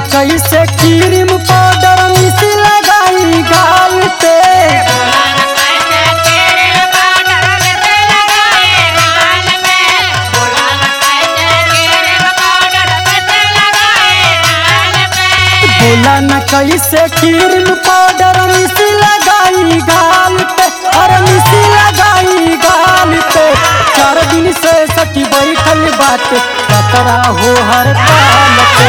कैसे cream powder miss लगाई गाल पे बोला न कैसे क्रीम पाउडर मिस लगाई गाल पे अरे मिस लगाई गाल पे चार दिन से सखी बैठल बाटे खतरा हो हर ताल पे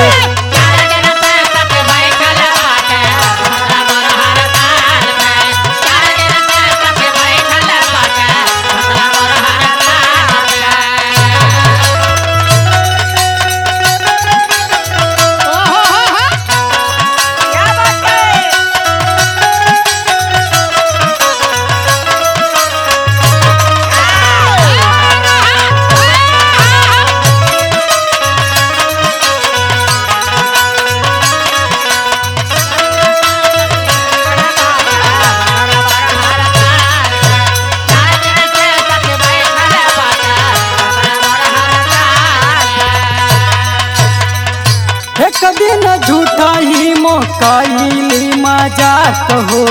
एक दिन झूठा ही मोकाइली मजाक हो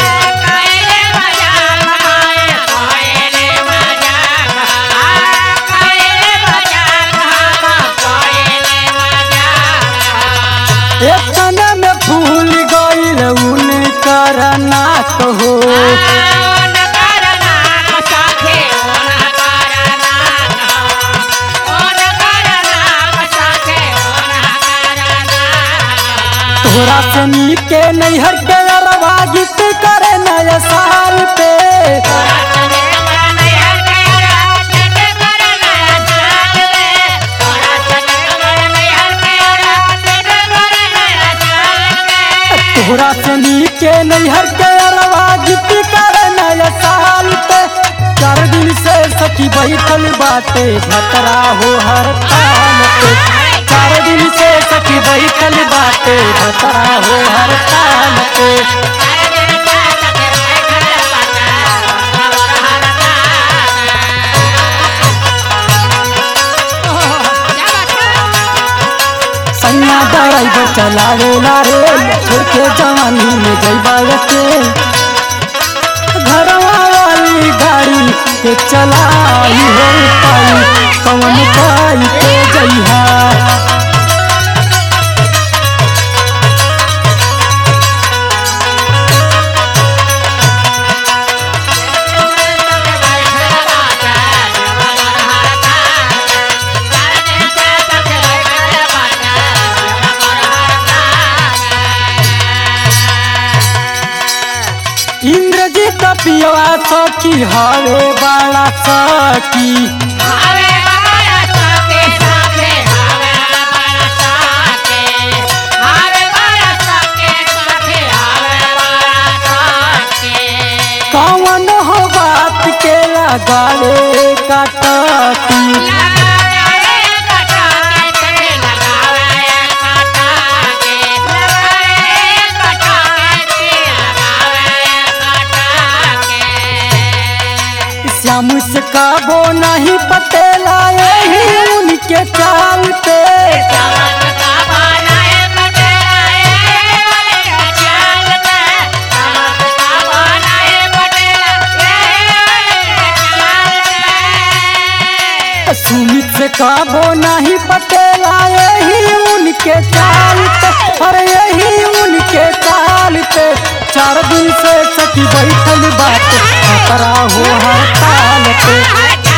एक कने में फूल गइल उने करना हो तोरा से नीके नैहर के अरवा गीत करे नया साल पे तोरा से नीके नैहर के अरवा गीत करे नया साल पे चार दिन से सखी बैठल बाटे भतरा हो हर ताल पे चार दिन से सखी बैठल बाटे भतरा हो हर ताल पे सैया ड्राइवर चलावे ला रे छोड़ के जवानी में जैबा के घरवा वाली गाड़ी के चलाई हो पाई कवन पाई के जइहा इंद्रजीत पियवा सखी हवे बड़ा सखी कौन हो बात के लगावे कटती श्याम से काबो नहीं पटेला यही उनके चाल पे सुमित से काबो नहीं पटेला यही उनके चाल पे अरे यही उनके चाल पे चार दिन से सखी बैठल बात खतरा हो हर ताल पे